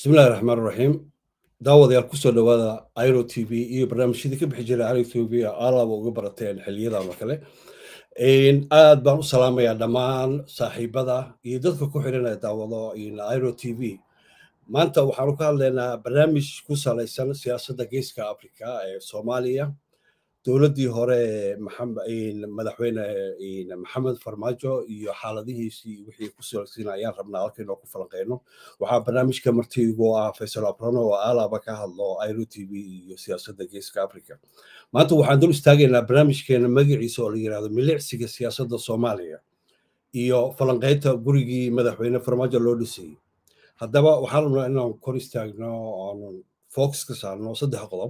bismillahi raxmaan raxiim daawadayaal kusoo dhowaada iro t v iyo barnaamijyadii ka bixi jiray iro t v alaba uga barateen xiliyadan oo kale aad baan u salaamayaa dhammaan saaxiibada iyo dadka ku xiranaya daawado iro t v maanta waxaanu ka hadlaynaa barnaamij ku salaysan siyaasadda geeska africa ee soomaaliya dowladdii hore madaxweyne maxamed farmaajo iyo xaaladihiisii wixii ku salaysan ayaan rabnaa halka inoo ku falanqeyno waxaa barnaamijka marti igu ah faysal abrano oo alaba ka hadlo iro t v iyo siyaasadda geeska africa maanta waxaan dul istaagaynaa barnaamijkeena magaciisa oo la yirahdo milicsiga siyaasadda soomaaliya iyo falanqeynta gurigii madaxweyne farmaajo loo dhisayey haddaba waxaan rabnaa inaan kor istaagno oonu focus ka saarno saddex qodob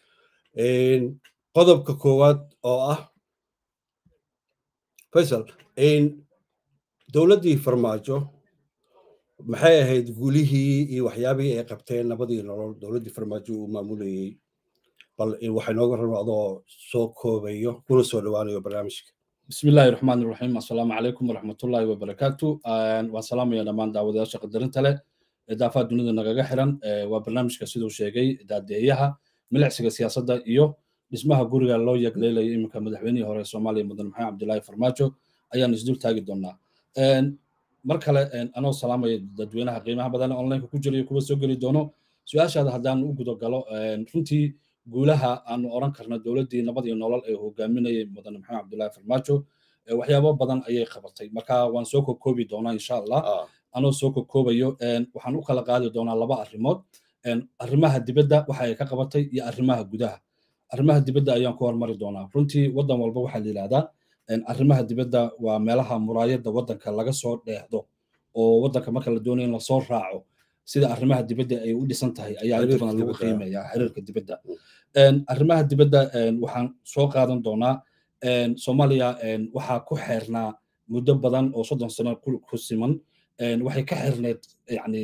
qodobka koowaad oo ah faysal dowladdii farmaajo maxay ahayd gulihii iyo waxyaabihii ay qabteen nabadii nolol dowladdii farmaajo uu maamulayey bal waxay nooga rabno adoo soo koobayo kuna soo dhowaanayo barnaamijka بسم الله الرحمن الرحيم السلام عليكم ورحمة الله وبركاته والسلام يا دمان دعوة شق درنت له إضافة دنيا نجاح حرن وبرنامج كسيدو شيء داديها ملعسك سياسة دا إيو اسمها جوري الله يقليل يمك مدحوني هو الصومالي مدن محمد عبد الله فرماجو أيان نزدول تاجد دونا مركلة أنا السلام دادوينها قيمة بدل أونلاين كوجري كوبا سوجري دونو سؤال شهد هدان وجود قالوا runtii guulaha aanu oran karna dowladdii nabad iyo nolol ee hogaaminayay mudane maxamed cabdullaahi farmaajo waxyaabo badan ayay qabatay marka waan soo kokoobi doonaa insha allah anoo soo kokoobayo waxaan u kala qaadi doonaa laba arrimood arrimaha dibadda waxa ay ka qabatay iyo arrimaha gudaha arrimaha dibadda ayaan ku hormari doonaa runtii waddan walba waxaa la yidhahdaa arrimaha dibadda waa meelaha muraayadda waddanka laga soo dheehdo oo waddanka marka la doonayo in lasoo raaco sida arrimaha dibadda ay u dhisan tahay ayaa inta badan lagu qiimeeyaa xiriirka dibadda arrimaha dibadda waxaan soo qaadan doonaa soomaaliya waxaa ku xeernaa muddo badan oo soddon sano ku siman waxay ka xirneed yani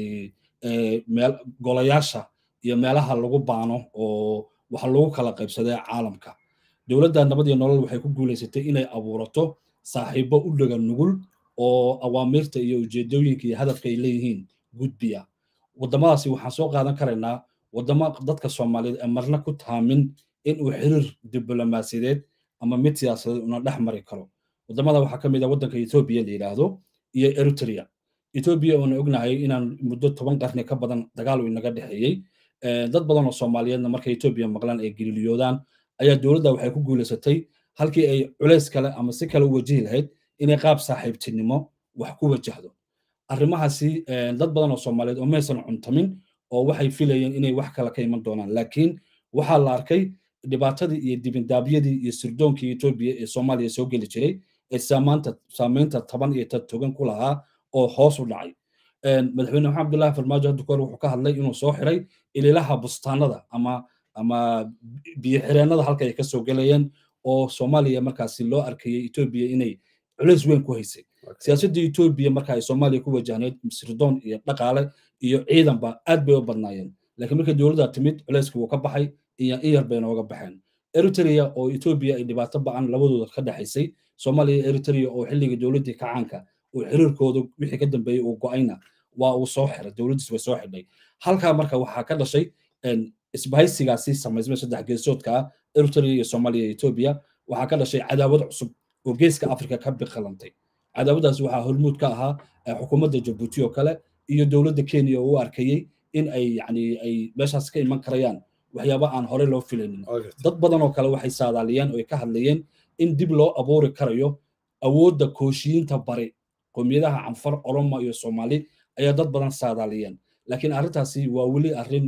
meel golayaasha iyo meelaha lagu baano oo waxa lagu kala qaybsadee caalamka dowladda nabad iyo nolol waxay ku guulaysatay inay abuurato saaxiibo u dhaga nugul oo awaamiirta iyo ujeedooyinka iyo hadafka ay leeyihiin gudbiya waddamadaasi waxaan soo qaadan karaynaa waddamo dadka soomaaliyeed ee marna ku taamin in uu xiriir diblomaasiyadeed ama mid siyaasadeed una dhex mari karo waddamada waxaa ka mid ah waddanka etoobiya la yidhaahdo iyo eritrea etoobiya oona ognahay inaan muddo toban qarni ka badan dagaal uu inaga dhexeeyey dad badan oo soomaaliyeedna markay etoobiya maqlaan ay geliiliyoodaan ayaa dowladda waxay ku guulaysatay halkii ay culays kale ama si kale u wajihi lahayd inay qaab saaxiibtinimo wax ku wajahdo arrimahaasi dad badan oo soomaaliyeed oo maysan cuntamin oo waxay filayeen inay wax kale ka iman doonaan laakiin waxaa la arkay dhibaatadii iyo dibindaabyadii iyo sirdoonkii etoobiya ee soomaaliya soo geli jiray ee saamaanta saamaynta taban iyo togan ku lahaa oo hoos u dhacay madaxweyne maxamed abdullaahi farmaajo hadda kahor wuxuu ka hadlay inuu soo xiray ililaha bustaanada ama ama biyo xireennada halka ay ka soo gelayeen oo soomaaliya markaasi loo arkayay etoobiya inay culays weyn ku haysay siyaasadda etoobiya marka ay soomaaliya ku wajahneyd sirdoon iyo dhaqaale iyo ciidanba aad bay u badnaayeen laakiin markii dowladda timid culayskii wuu ka baxay iyo in yar bay nooga baxeen eritrea oo etoobiya ay dhibaato ba'an labadooda ka dhexaysay soomaaliya iyo eritrea oo xilligii dowladdii kacaanka uu xiriirkooda wixii ka dambeeyey uu go'ayna waa uu soo xiray dowladdiis way soo xidhay halkaa marka waxaa ka dhashay isbahaysigaasi samaysmay saddex geesoodka ah eritrea iyo soomaaliya iyo etoobiya waxaa ka dhashay cadaawad cusub oo geeska afrika ka biqalantay cadaawadaas waxaa hormuud ka ahaa xukuumadda jabuuti oo kale iyo dowladda kenya oo u arkayey in ay yani ay meeshaas ka iman karayaan waxyaaba aan hore loo filaynin dad badan oo kale waxay saadaaliyeen oo ay ka hadlayeen in dib loo abuuri karayo awoodda kooshiyiinta bari qowmiyadaha canfar oromo iyo soomaali ayaa dad badan saadaaliyeen laakiin arrintaasi waa weli arrin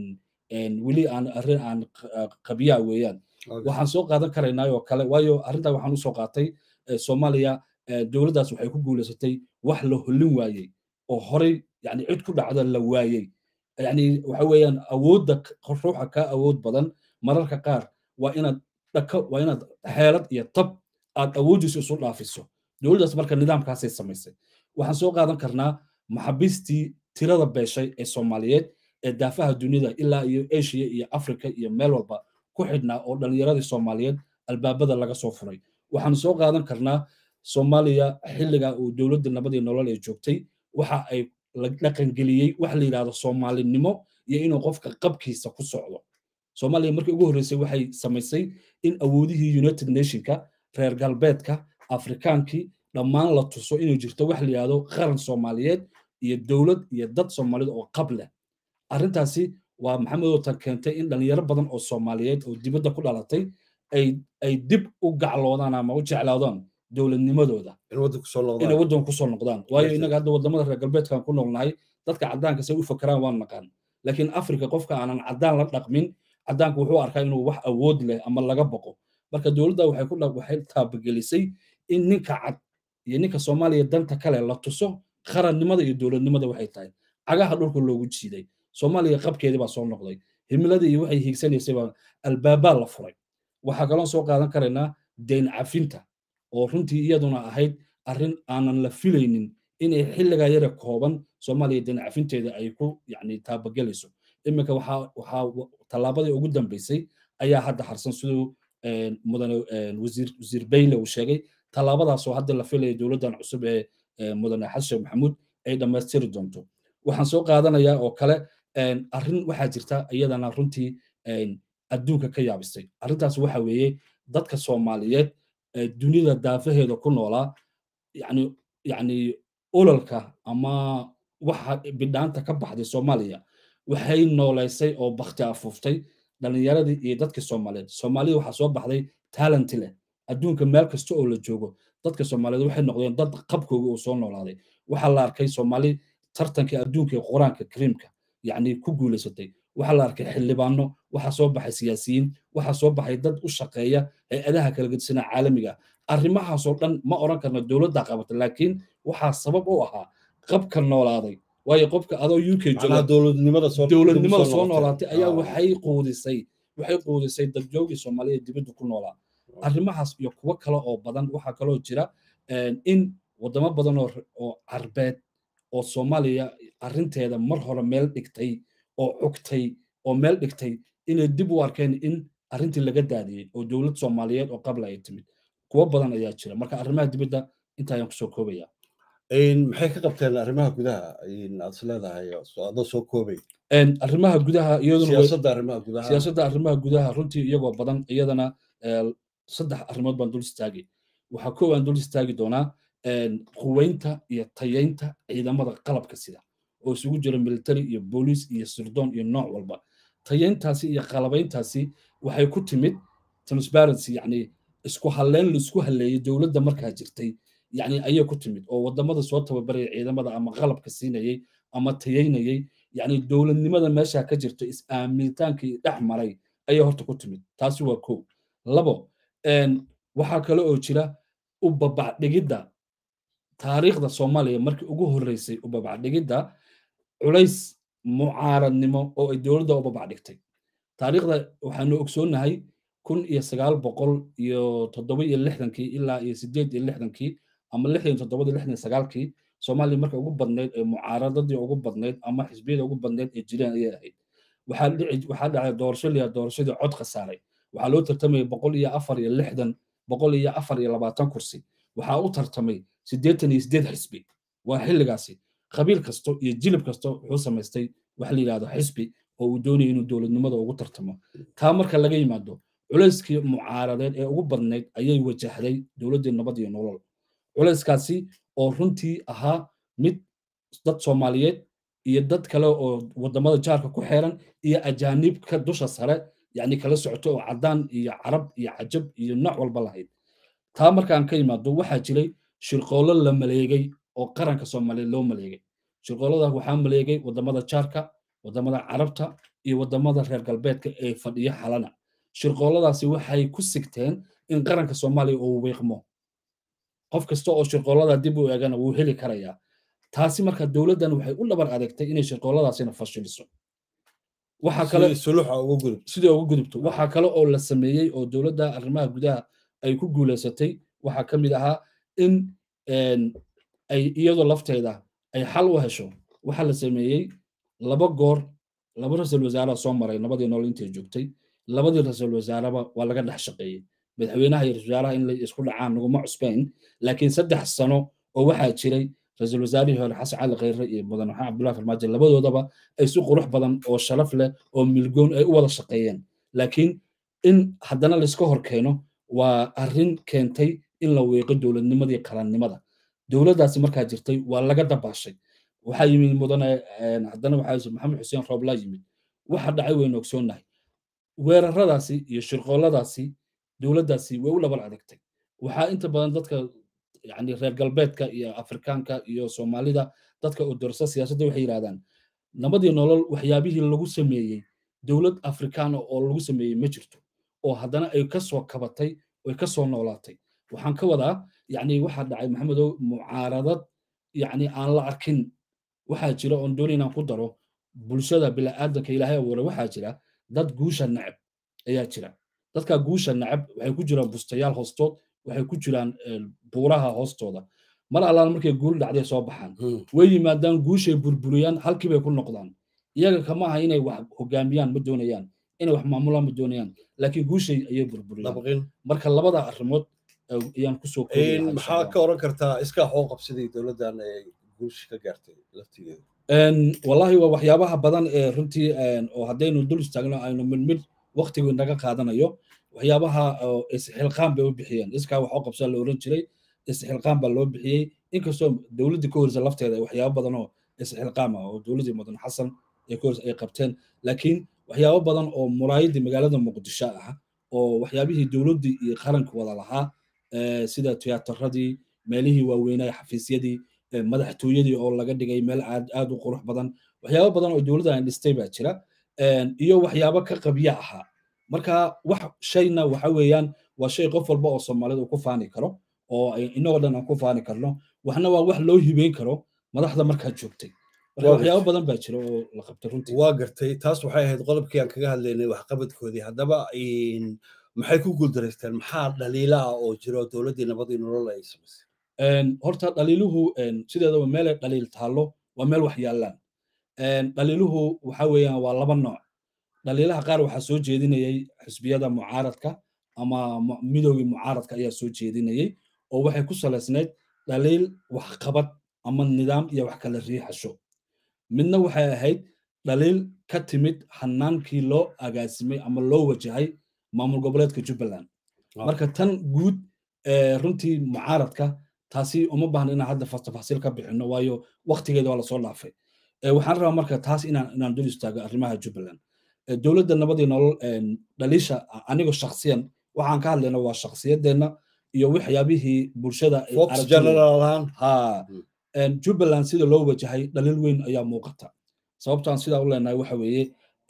weli aan arrin aan qabiyaa weeyaan waxaan soo qaadan karaynaa oo kale waayo arrintaa waxaan usoo qaatay soomaaliya dowladdaas waxay ku guulaysatay wax la hollin waayey oo horey yani cid ku dhacda la waayey yani waxa weeyaan awoodda ruuxa kaa awood badan mararka qaar waa inaad dhako waa inaad xeelad iyo tab aad awooddiisa isu dhaafiso dowladdaas marka nidaamkaasay samaysay waxaan soo qaadan karnaa maxaabiistii tirada beeshay ee soomaaliyeed ee daafaha duniyada ilaa iyo asia iyo africa iyo meel walba ku xidhnaa oo dhallinyaradii soomaaliyeed albaabada laga soo furay waxaan soo qaadan karnaa soomaaliya xilliga uu dowladda nabadii nolol ay joogtay waxa ay la dhaqangeliyey wax la yidhahdo soomaalinimo iyo inuu qofka qabkiisa ku socdo soomaaliya markii ugu horreysay waxay samaysay in awoodihii united nationka reer galbeedka afrikaankii dhammaan la tuso inuu jirto wax la yidhahdo qaran soomaaliyeed iyo dowlad iyo dad soomaalida oo qab leh arrintaasi waa maxamed tan keentay in dhalinyaro badan oo soomaaliyeed oo dibadda ku dhalatay ay dib u gacloodaan ama u jeclaadaan dowladnimadooda inay waddan kusoo noqdaan waayo innaga hadda waddamada reer galbeedkan ku noolnahay dadka caddaanka say u fakeraan waan naqaan laakiin afrika qofka aanan caddaan la dhaqmin caddaanku wuxuu arkaa inuu wax awood leh ama laga boqo marka dowladda waxay ku waxay taabagelisay in ninka cad iyo ninka soomaaliya danta kale la tuso qarannimada iyo dowladnimada waxay tahay cagaha dhulka loogu jiiday soomaaliya qabkeedii baa soo noqday himiladii iyo waxay hiigsanaysay baa albaabaa la furay waxaa kaloo soo qaadan karaynaa deyn cafinta oo runtii iyaduna ahayd arrin aanan la filaynin inay xilligaa yara kooban soomaaliya deyn cafinteeda ay ku yani taabagelayso iminka waxaa waxaa tallaabadii ugu dambeysay ayaa hadda harsan siduu mudane wasiir wasiir bayle uu sheegay tallaabadaasoo hadda la filaya dowladdan cusub ee mudane xasan sheekh maxamuud ay dhammaystiri doonto waxaan soo qaadanayaa oo kale arrin waxaa jirta iyadana runtii adduunka ka yaabisay arrintaas waxa weeye dadka soomaaliyeed dunida daafaheeda ku noolaa yani yani ololka ama waxa bidhaanta ka baxday soomaaliya waxay nooleysay oo bakti afuuftay dhalinyaradii iyo dadkii soomaaliyeed soomaalida waxaa soo baxday talenti leh adduunka meel kasta oo la joogo dadka soomaaliyeed waxay noqdeen dad qabkooga uu soo noolaaday waxaa la arkay soomaali tartankii adduunka ee qur-aanka kariimka yacni ku guulaysatay waxaa la arkay xildhibaano waxaa soo baxay siyaasiyiin waxaa soo baxay dad u shaqeeya hay-adaha kala gedisanaa caalamiga arrimahaasoo dhan ma oran karna dowladda qabata laakiin waxaa sabab u ahaa qabka noolaaday waayo qofka adoo u k dowladnimada soo noolaatay ayaa waxay quudisay waxay quudisay dadjoogii soomaaliya dibadda ku noolaa arrimahaas iyo kuwo kale oo badan waxaa kaloo jira in wadamo badan oo carbeed oo soomaaliya arrinteeda mar hore meel dhigtay oo cugtay oo meel dhigtay inay dib u arkeen in arrintii laga daadiyey oo dowlad soomaaliyeed oo qabla ay timid kuwo badan ayaa jira marka arrimaha dibadda intaayaan kusoo koobaya maxay ka qabteen arrimaha gudaha aad is leedahay adoo soo koobay arrimaha gudaha iyadunasiyaasadda arrimaha gudaha siyaasadda arrimaha gudaha runtii iyagoo badan iyadana saddex arrimood baan dul istaagay waxaa koow aan dul istaagi doonaa quweynta iyo tayeynta ciidamada qalabka sida oo isugu jira military iyo booliis iyo sirdoon iyo nooc walba tayeyntaasi iyo qalabayntaasi waxay ku timid transparency yacni isku halleyn laisku halleeyey dowladda markaa jirtay yacni ayay ku timid oo waddamada soo tababaraya ciidamada ama qalabka siinayey ama tayeynayey yacni dowladnimada meesha ka jirto is-aaminitaankii dhex maray ayay horta ku timid taasi waa kow labo waxaa kale oo jira u babacdhigidda taariikhda soomaaliya markii ugu horreysay u babacdhigidda culays mucaaradnimo oo ay dowladda u babacdhigtay taariikhda waxaanu ogsoonnahay kun iyo sagaal boqol iyo toddoba iyo lixdankii ilaa iyo sideed iyo lixdankii ama lixdan toddobada lixdan sagaalkii soomaaliya marka ugu badnayd ee mucaaradadii ugu badnayd ama xisbiyada ugu badnayd ee jireen ayay ahayd waxaa dhici waxaa dhacay doorasho liya doorashadii cod khasaaray waxaa loo tartamayay boqol iyo afar iyo lixdan boqol iyo afar iyo labaatan kursi waxaa u tartamay siddeetan iyo siddeed xisbi waa xilligaasi qabiil kasto iyo jilib kasto wuxuu samaystay wax la yidhahdo xisbi oo uu doonaya inuu dowladnimada ugu tartamo taa marka laga yimaado culayskii mucaaradeed ee ugu badnayd ayay wajahday dowladdii nabad iyo nolol culayskaasi oo runtii ahaa mid dad soomaaliyeed iyo dad kale oo waddamada jaarka ku xeeran iyo ajaanibka dusha sare yacni kala socoto oo caddaan iyo carab iyo cajab iyo nooc walba lahayd taa markaan ka yimaado waxaa jiray shirqoollo la maleegay oo qaranka soomaaliyeed loo maleegay shirqoollada waxaa maleegay waddamada jaarka waddamada carabta iyo waddamada reer galbeedka ee fadhiyo xalana shirqoolladaasi waxay ku sigteen in qaranka soomaaliya uu wiiqmo qof kasta oo shirqoollada dib u eegana wuu heli karayaa taasi marka dowladdan waxay u dhabar adeegtay inay shirqoolladaasina fashiliso waxaa kale sidii ugu gudubto waxaa kale oo la sameeyey oo dowladda arrimaha gudaha ay ku guulaysatay waxaa ka mid ahaa in ay iyadoo lafteeda ay xal u hesho waxaa la sameeyey laba goor laba ra-iisul wasaaraha soo maray nabadii nool intay joogtay labadii ra-iisul wasaareba waa laga dhex shaqeeyey madaxweynaha iyo ra-isul wasaaraha in la isku dhacaan naguma cusbayn laakiin saddex sano oo waxaa jiray ra-iisul wasaarihii hore xasan cali khayre iyo mudan maxamed cabdullahi farmaajo labadoodaba ay si qurux badan oo sharaf leh oo milgoon ay u wada shaqeeyeen laakiin in haddana layska hor keeno waa arrin keentay in la weeqo dowladnimadii qarannimada dowladdaasi markaa jirtay waa laga dabaashay waxaa yimid mudane haddana waxaa maxamed xuseen rooblaa yimid waxa dhacay waynu ogsoonnahay weeraradaasi iyo shirqooladaasi dowladdaasi way u dhabar adagtay waxaa inta badan dadka yani reer galbeedka iyo afrikaanka iyo soomaalida dadka oo dorsa siyaasadda waxay yidhahdaan nabadii nolol waxyaabihii lagu sameeyey dowlad afrikaana oo lagu sameeyey ma jirto oo haddana ay ka soo kabatay oy ka soo noolaatay waxaan ka wadaa yani waxaa dhacay maxamedow mucaaradad yani aan la arkin waxaa jira oon doon inaan ku daro bulshada bila'aadanka ilaahay abuuray waxaa jira dad guusha nacab ayaa jira dadka guusha nacab waxay ku jiraan bustayaal hoostood waxay ku jiraan buuraha hoostooda mar allaala markay guul dhacday soo baxaan way yimaadaan guushay burburiyaan halkii bay ku noqdaan iyaga kama aha inay wax hogaamiyaan ma doonayaan inay wax maamulaan ma doonayaan laakiin guushay ayay burburiyaan marka labada arrimood ayaan kusoo maxaa ka oran kartaa iskaa xoo qabsadii dowladdan ay guusha ka gaartay laftigeeda wallahi waa waxyaabaha badan ee runtii oo haddaynu dul istaagno aynu mid mid waqtigu inaga qaadanayo waxyaabaha isxilqaan bay u bixiyeen iskaa wax oo qabsaa la oran jiray isxilqaan baa loo bixiyey inkastoo dowladdii ka horeysa lafteeda waxyaabo badan oo isxilqaam ah oo dowladdii mudan xasan ee ka horeysa ay qabteen laakiin waxyaabo badan oo muraayadii magaalada muqdisho ah oo waxyaabihii dowladdii iyo qaranka wada lahaa sida tiyaatarradii meelihii waaweynaa xafiisyadii madaxtooyadii oo laga dhigay meel aad aad u qurux badan waxyaabo badan oo dowladda aan dhistay baa jira iyo waxyaabo ka qabya ahaa marka wax shayna waxa weeyaan waa shay qof walba oo soomaalida uu ku faani karo oo inagoo dhan aan ku faani karno waxna waa wax loo hibeyn karo madaxda markaa joogtay marka waxyaabo badan baa jira oo la qabtay runtii waa gartay taas waxay ahayd qodobkii aan kaga hadlaynay waxqabadkoodii haddaba maxay ku guuldaraysteen maxaa dhaliila ah oo jiro dowladdii nabadii nolol ay samaysay horta dhaliiluhu sideedaba meelay dhaliil taallo waa meel wax yaallaan dhaliiluhu waxa weeyaan waa laba nooc dhaliilaha qaar waxaa soo jeedinayay xisbiyada mucaaradka ama midoogii mucaaradka ayaa soo jeedinayay oo waxay ku salaysnayd dhaliil waxqabad ama nidaam iyo wax kala riixasho midna waxay ahayd dhaliil ka timid hanaankii loo agaasimay ama loo wajahay maamul goboleedka jubbaland marka tan guud runtii mucaaradka taasi uma baahna inaan hadda tafasiil ka bixino waayo waktigeeda waa lasoo dhaafay waxaan rabaa marka taas inaan inaan dul istaago arrimaha jubbaland dowladda nabadii nolol dhaliisha anigo shaksiyan waxaan ka hadlayna waa shaksiyadeenna iyo waxyaabihii bulshada ha jubbaland sida loo wajahay dhaliil weyn ayaa muuqata sababtaan sidaa u leenahay waxa weeye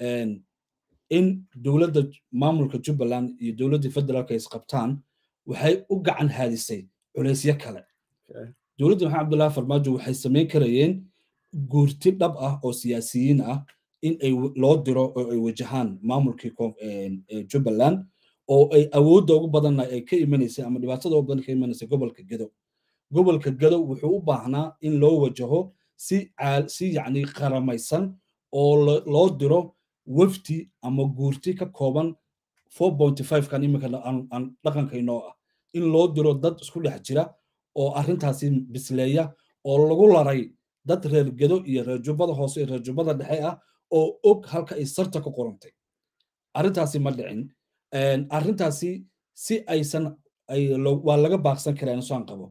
in dowladda maamulka jubbaland iyo dowladdii federaalka isqabtaan waxay u gacan haadisay culaysyo kale dowladda maxamed abdullahi farmaajo waxay samayn karayeen guurti dhab ah oo siyaasiyiin ah in ay loo diro oo ay wajahaan maamulkii jubbaland oo ay awoodda ugu badanna ay ka imanaysay ama dhibaatada ugu badan ka imanaysay gobolka gedo gobolka gedo wuxuu u baahnaa in loo wajaho si si yacni qaramaysan oo loo diro wafti ama guurti ka kooban four pointy five kan iminka aan dhaqankaynoo ah in loo diro dad isku dhex jira oo arrintaasi bisleeya oo lagu laray dad reer gedo iyo reer jubbada hoose iyo reer jubbada dhexe ah oo og halka ay sarta ka qorantay arrintaasi ma dhicin arrintaasi si aysan waa laga baaqsan karaa insaan qabo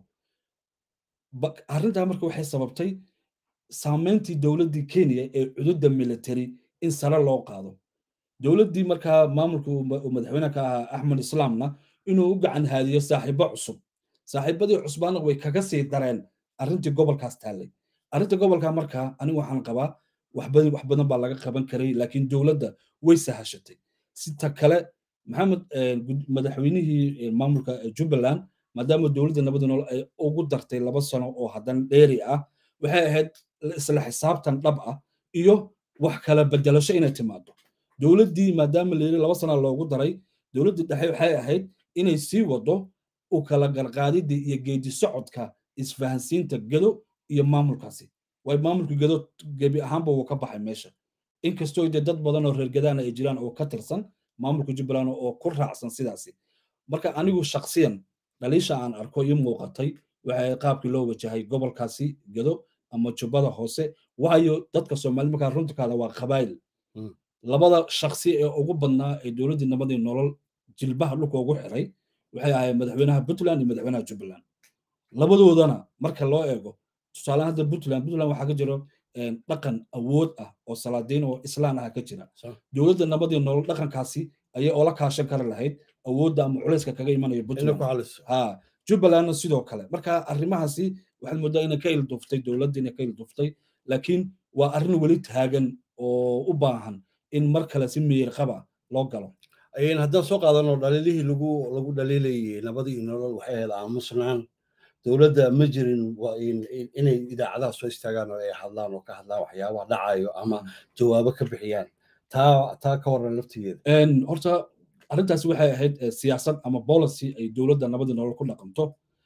arrintaa marka waxay sababtay saamayntii dowladdii kenya ee cududda military in sare loo qaado dowladdii markaa maamulka madaxweyne ka ahaa axmed islaamna inuu u gacan haadiyo saaxiibo cusub saaxiibadii cusbaana way kaga sii dareen arrintii gobolkaas taallay arrinta gobolka markaa anigu waxaan qabaa waxbadan wax badan baa laga qaban karay laakiin dowladda way sahashatay sita kale maxamed madaxweynihii maamulka jubbaland maadaama dowladda nabada nool ay ugu dartay laba sano oo haddana dheeri ah waxay ahayd isla xisaabtan dhab ah iyo wax kala bedelasho inay timaado dowladdii maadaama la yiri laba sana loogu daray dowladdii dhexe waxay ahayd inay sii wado u kala garqaadidii iyo geedi socodka isfahansiinta gedo iyo maamulkaasi way maamulka gedo gebi ahaanba wuu ka baxay meesha inkastoo dee dad badan oo reer gadaana ay jiraan oo ka tirsan maamulka jubbaland oo ku raacsan sidaasi marka anigu shaksiyan dhaliisha aan arko ii muuqatay waxay qaabkii loo wajahay gobolkaasi gedo ama jubbada hoose waayo dadka soomaali markaa runta kaada waa qabaayil labada shaksi ee ugu badnaa ee dowladdii nabadii nolol jilbaha dhulka ugu xiray waxay ahayd madaxweynaha puntland iyo madaxweynaha jubbaland labadoodana marka loo eego tusaale hadda puntland puntland waxaa ka jiro dhaqan awood ah oo salaadiin oo islaan ah ka jira dowladda nabadii nolol dhaqankaasi ayay oola kaashan kari lahayd awoodda ama culayska kaga imanaya puntland ha jubbalandna sidoo kale marka arrimahaasi waxaad moodaa inay ka ilduftay dowladda inay ka ilduftay laakiin waa arrin weli taagan oo u baahan in mar kale si miyir qaba loo galo haddaan soo qaadano dhaliilihii lagu lagu dhaliilayay nabadii nolol waxay ahayd aamusnaan dowladda ma jirin inay idaacadaha soo istaagaan oo ay hadlaan oo ka hadlaan waxyaabaha dhacayo ama jawaabo ka bixiyaan taa taa ka waran laftigeeda horta arrintaasi waxay ahayd siyaasad ama policy ay dowladda nabadii nolol ku dhaqanto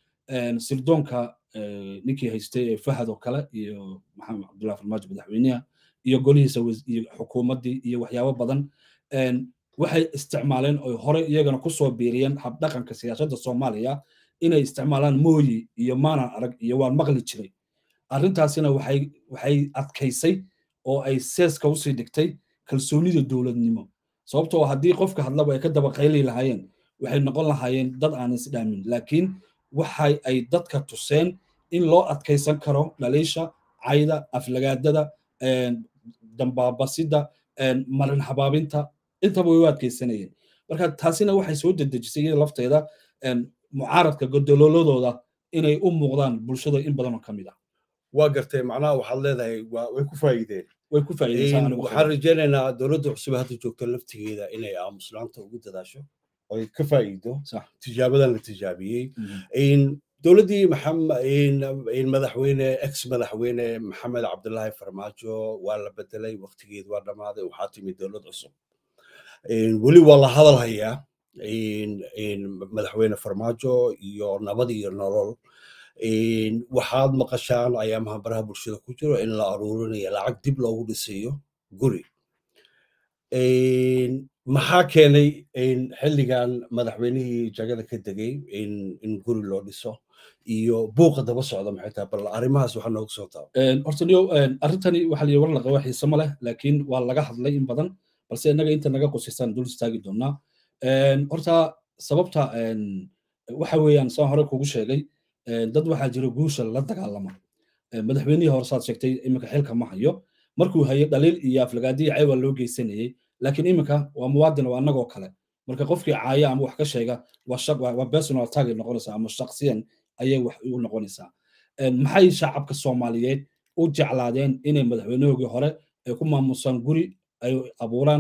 sirdoonka ninkii haystay ee fahad oo kale iyo maxamed cabdullahi farmaajo madaxweynaha iyo golihiisa iyo xukuumaddii iyo waxyaabo badan waxay isticmaaleen oy hore iyagana kusoo biiriyeen habdhaqanka siyaasadda soomaaliya inay isticmaalaan mooyi iyo maanan arag iyo waan maqli jiray arrintaasina waxay waxay adkaysay oo ay seeska usii dhigtay kalsoonida dowladnimo sababtoo haddii qofka hadlaba ay ka daba qayli lahaayeen waxay noqon lahaayeen dad aan isdhaamin laakiin waxay ay dadka tuseen in loo adkaysan karo dhaliisha cayda aflagaadada dambaabasida marin habaabinta intaba way u adkaysanayeen marka taasina waxay soo dedejisay iyada lafteeda mucaaradka godololadooda inay u muuqdaan bulshada in badanoo ka mid ah waa gartay macnaha waxaad leedahay way ku faa'iideen way ku faa'iideen waxaan rajaynaynaa dowladda cusub hadda joogta laftigeeda inay aamuslaanta ugu dadaasho oy ka faa'iido tijaabadan la tijaabiyey dowladdii madaxweyne ex madaxweyne maxamed cabdulaahi farmaajo waa la bedelay waqtigeed waa dhammaaday waxaa timid dowlad cusub weli waa la hadal hayaa madaxweyne farmaajo iyo nabad iyo nolol waxaad maqashaan ayaamaha baraha bulshada ku jiro in la aruurinayo lacag dib loogu dhisayo guri maxaa keenay xilligan madaxweynihii jagada ka degay in guri loo dhiso iyo buuqa daba socda maxay tahay bal arrimahaas waxaa nooga soo taaba horta niyo arrintani waxaa liyi war la qaba xiise ma leh laakiin waa laga hadlay in badan balse innaga inta naga qusaysan dul istaagi doonaa horta sababta waxa weeyaan saan hore kugu sheegay dad waxaa jira guusha la dagaalama madaxweynihii hore saad sheegtay iminka xilka ma hayo markuu hayo dhaliil iyo aflagaadiyi caywa loo geysanayey laakiin iminka waa muwaadin waa annagoo kale marka qofkii caaya ama wax ka sheega waa personal target noqonaysaa ama shaksiyan ayay wax u noqonaysaa maxay shacabka soomaaliyeed u jeclaadeen inay madaxweynahoogii hore ay ku maamusaan guri ay abuuraan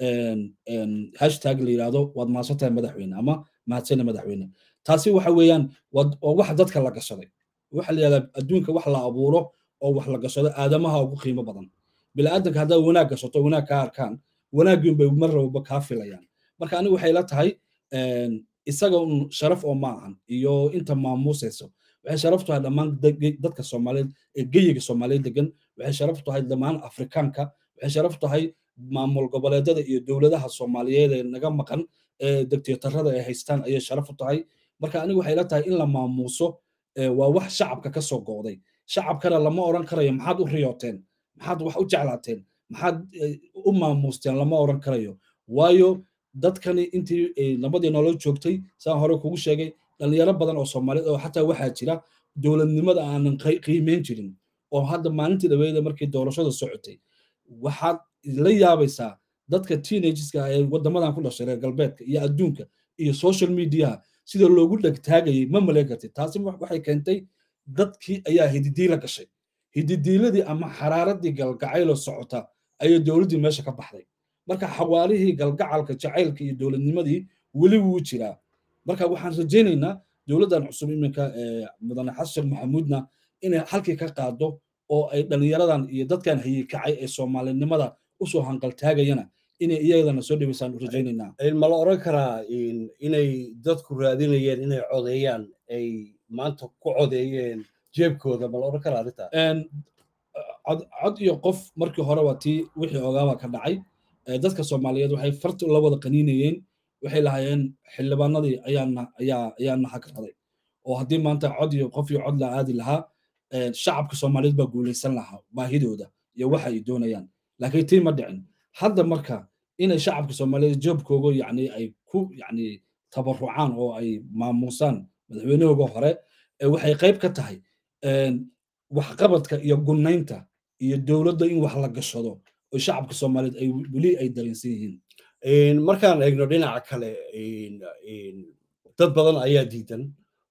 hashtag la yidhaahdo waad mahadsan tahay madaxweyne ama mahadsane madaxweyne taasi waxa weeyaan waa wax dadka la gashaday waxa la yidhahdaa adduunka wax la abuuro oo wax la gashado aadamaha ugu qiimo badan bini'aadanka haddaad wanaag gashato wanaag kaa arkaan wanaaggiin bay mar walba kaa filayaan marka anigu waxay la tahay isaga un sharaf oo ma ahan iyo inta maamuusayso waxay sharaf tahay dhammaan dadka soomaaliyeed ee geyiga soomaaliyeed degan waxay sharaf tahay dhammaan afrikaanka waxay sharaf tahay maamul goboleedyada iyo dowladaha soomaaliyeed ee naga maqan ee degteetarada ay haystaan ayay sharaf u tahay marka anigu waxay la tahay in la maamuuso waa wax shacabka ka soo go'day shacabkana lama oran karayo maxaad u riyooteen maxaad wax u jeclaateen maxaad u maamuusteen lama oran karayo waayo dadkani intii nabadii nolol joogtay saan hore kugu sheegay dhalinyaro badan oo soomaaliyeed oo xataa waxaa jira dowladnimada aanan qiimeyn jirin oo hadda maalintii dhaweeda markii doorashada socotay waxaad la yaabaysaa dadka teenageska ee wadamadan ku dhashay reer galbeedka iyo adduunka iyo social mediaha sida loogu dhegtaagayay ma malayn kartid taasi waxay keentay dadkii ayaa hididiila gashay hididiiladii ama xaraaradii galgacaylo socota ayay dowladdii meesha ka baxday marka xawaalihii galgacalka jacaylka iyo dowladnimadii weli wuu jiraa marka waxaan rajaynaynaa dowladdan cusub iminka mudane xasan maxamuudna inay halkii ka qaado oo ay dhallinyaradan iyo dadkan hayikacay ee soomaalinimada usoo hanqaltaagayana inay iyadana soo dhaweysaan u rajaynaynaa ma la oran karaa inay dadku raadinayeen inay codeeyaan ay maanta ku codeeyeen jeebkooda ma la oran karaa arrintaa cod iyo qof markii hore waa tii wixii ogaaba ka dhacay dadka soomaaliyeed waxay farti la wada qaniinayeen waxay lahaayeen xildhibaanadii ayaana ayaa ayaana hagraday oo haddii maanta cod iyo qof iyo cod la aadi lahaa shacabka soomaaliyeed baa guulaysan lahaa baahidooda iyo waxa ay doonayaan laakiin tii ma dhicin hadda marka inay shacabka soomaaliyeed joobkooga yacni ay ku yacni tabarucaan oo ay maamuusaan madaxweynahooga hore waxay qayb ka tahay waxqabadka iyo gunnaynta iyo dowladda in wax la gashado oo shacabka soomaaliyeed ay weli ay dareensan yihiin markaan eegno dhinaca kale dad badan ayaa diidan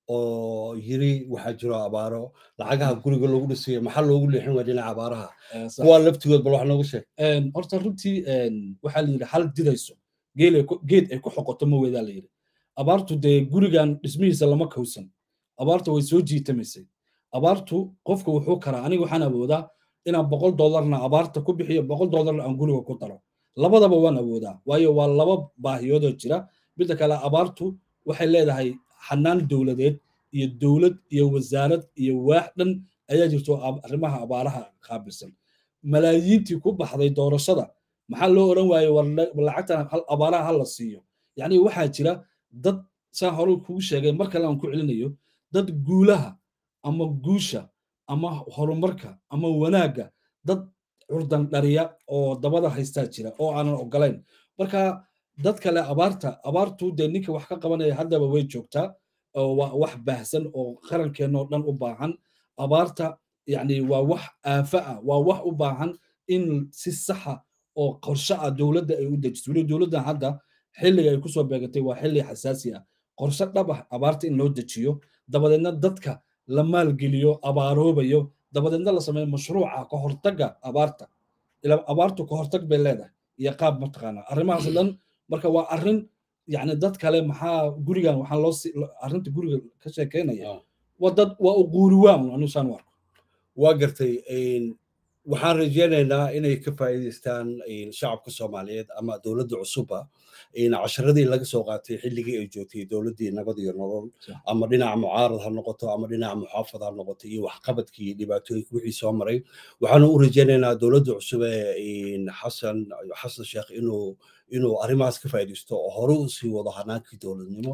oo yiri waxaa jiro abaaro lacagaha guriga loogu dhisayo maxaa loogu leexin waa dhinaca abaaraha kuwaa laftigood bal wax noogu sheeg horta runtii waxaa la yidhi hal didayso geed ay ku xoqoto ma weedaa la yidhi abaartu dee gurigan dhismihiisa lama kawsan abaartu way soo jiitamaysay abaartu qofku wuxuu karaa aniga waxaan awoodaa inaan boqol dollarna abaarta ku bixiyo boqol dollarna aan guriga ku daro labadaba waan awoodaa waayo waa laba baahiyoodoo jira midda kale abaartu waxay leedahay xanaan dowladeed iyo dowlad iyo wasaarad iyo waax dhan ayaa jirto arrimaha abaaraha qaabilsan malaayiintii ku baxday doorashada maxaa loo odhan waaye war lacagtan abaaraha ha la siiyo yacni waxaa jira dad saan hore kugu sheegay mar kale aan ku celinayo dad guulaha ama guusha ama horumarka ama wanaagga dad curdan dhariya oo dabada haystaa jira oo aanan ogolayn marka dad kale abaarta abaartu dee ninka wax ka qabanaya haddaba way joogtaa waa wax baahsan oo qarankeenoo dhan u baahan abaarta yacni waa wax aafa ah waa wax u baahan in si saxa oo qorshe ah dowladda ay u dejiso weli dowladdan hadda xilliga ay kusoo beegatay waa xilli xasaasi ah qorshe dhab ah abaarta in loo dejiyo dabadeedna dadka la maalgeliyo abaaroobayo dabadeedna la sameeyo mashruuca ka hortagga abaarta ila abaartu ka hortag bay leedahay iyo qaab mataqaanaa arrimahaas dhan marka waa arrin yacni dad kale maxaa gurigan waxaa loo arrinta guriga ka sheekeynaya waa dad waa u guuriwaan anusaan u arko waa gartay waxaan rajeynaynaa inay ka faa'iidaystaan shacabka soomaaliyeed ama dowladda cusubba casharadii laga soo qaatay xilligii ay joogtay dowladdii nabad iyo nolol ama dhinaca mucaarad ha noqoto ama dhinaca muxaafad ha noqoto iyo waxqabadkii iyo dhibaatooyinka wixii soo maray waxaanu u rajeynaynaa dowladda cusub ee xasan xasan sheekh inuu inuu arrimahaas ka faa'iidaysto oo hore u sii wado hanaankii dowladnimo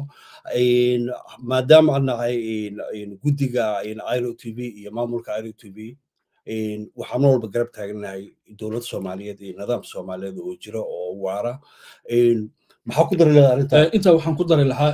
maadaama aan nahay guddiga iro t v iyo maamulka iro t v waxaan mar walba garab taaganahay dowlad soomaaliyeed iyo nidaam soomaaliyeed oo jira oo waara maxaa ku dari lahaa arrinta intaa waxaan ku dari lahaa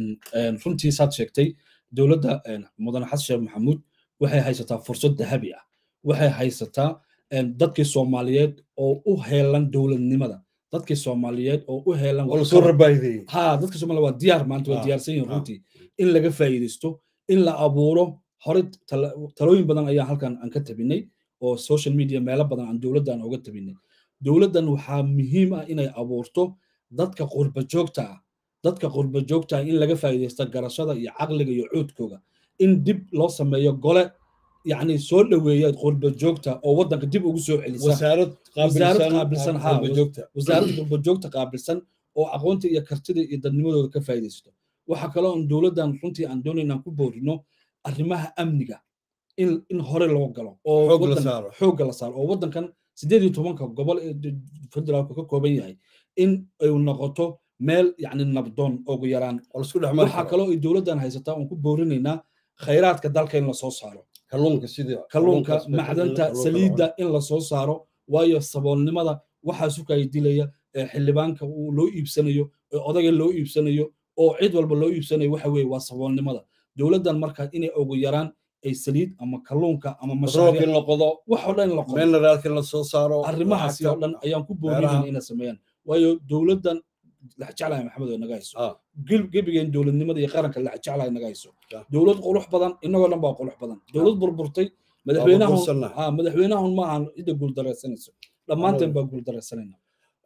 runtii saad sheegtay dowladda mudane xasan sheekh maxamuud waxay haysataa fursad dahabi ah waxay haysataa dadkii soomaaliyeed oo u heelan dowladnimada dadkii soomaaliyeed oo u heelan soo rabaahideeyey ha dadkii soomaaliya waa diyaar maanta waa diyaarsan yihin runtii in laga faa'iidaysto in la abuuro hore talooyin badan ayaa halkan aan ka tabinay oo social media meelo badan aan dowladdan oga tabinay dowladdan waxaa muhiim ah inay abuurto dadka qurba joogta ah dadka qurba joogta ah in laga faa'iidaysto garashada iyo caqliga iyo cuudkooga in dib loo sameeyo gole yacni soo dhoweeya qurba joogta oo waddanka dib ugu soo celisa wasaarad qaabilsan ha wasaarad qurba joogta qaabilsan oo aqoonta iyo kartida iyo dadnimadooda ka faa'iidaysto waxaa kaloo aan dowladdan runtii aan doonaynaan ku boorino arrimaha amniga in in hore loo galo oo xoogga la saaro oo waddankan siddeed iyo tobanka gobol ee federaalku ka kooban yahay in ay noqoto meel yacni nabdoon ugu yaraan waxaa kaloo ay dowladdan haysataa oon ku boorinaynaa khayraadka dalka in lasoo saaro kalluunka sida kalluunka macdanta saliidda in lasoo saaro waayo saboolnimada waxaa sukaya dilaya xildhibaanka uu loo iibsanayo odaga loo iibsanayo oo cid walba loo iibsanayo waxa weeye waa saboolnimada dowladdan marka inay ugu yaraan ay saliid ama kalluunka ama mashaariin la qodo wax oo dhan la qodo mineraalka la soo saaro arrimahaasi oo dhan ayaan ku boorinayna inay sameeyaan waayo dowladdan laxjeclahay maxamed oo naga hayso gebigeen dowladnimada iyo qaranka laxjeclahay naga hayso dowlad qurux badan inagoo dhan baa qurux badan dowlad burburtay madaxweynahun madaxweynahun ma ahan cidda guuldaraysanayso dhammaanteen baa guuldaraysanayna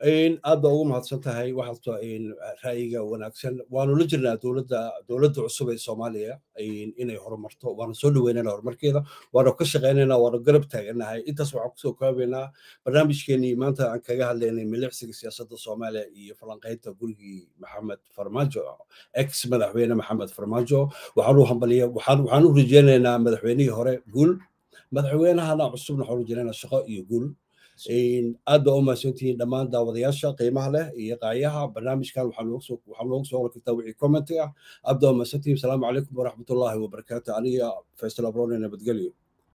aad baa ugu mahadsan tahay waxaasto ra'yiga wanaagsan waanu la jirnaa dowladda dowladda cusub ee soomaaliya inay horumarto waanu soo dhaweynayna horumarkeeda waanu ka shaqaynaynaa waanu garab taaganahay intaas waxaan kusoo koobaynaa barnaamijkeenii maanta aan kaga hadlaynay milicsiga siyaasadda soomaaliya iyo falanqaynta gurigii maxamed farmaajo ex madaxweyne maxamed farmaajo waxaanu hambaliya waxaan u rajeynaynaa madaxweynihii hore guul madaxweynahana cusubna waxaan u rajeynaynaa shaqo iyo guul aad baa u mahadsantihiin dhammaan daawadayaasha qiimaha leh iyo qaayaha barnaamijkan waxaa noogu soo hor kartaa wixii commenti ah aad baa u mahadsantihiin asalaamu calaykum waraxmatullaahi wabarakaatu aniga faysal abrone nabadgelyo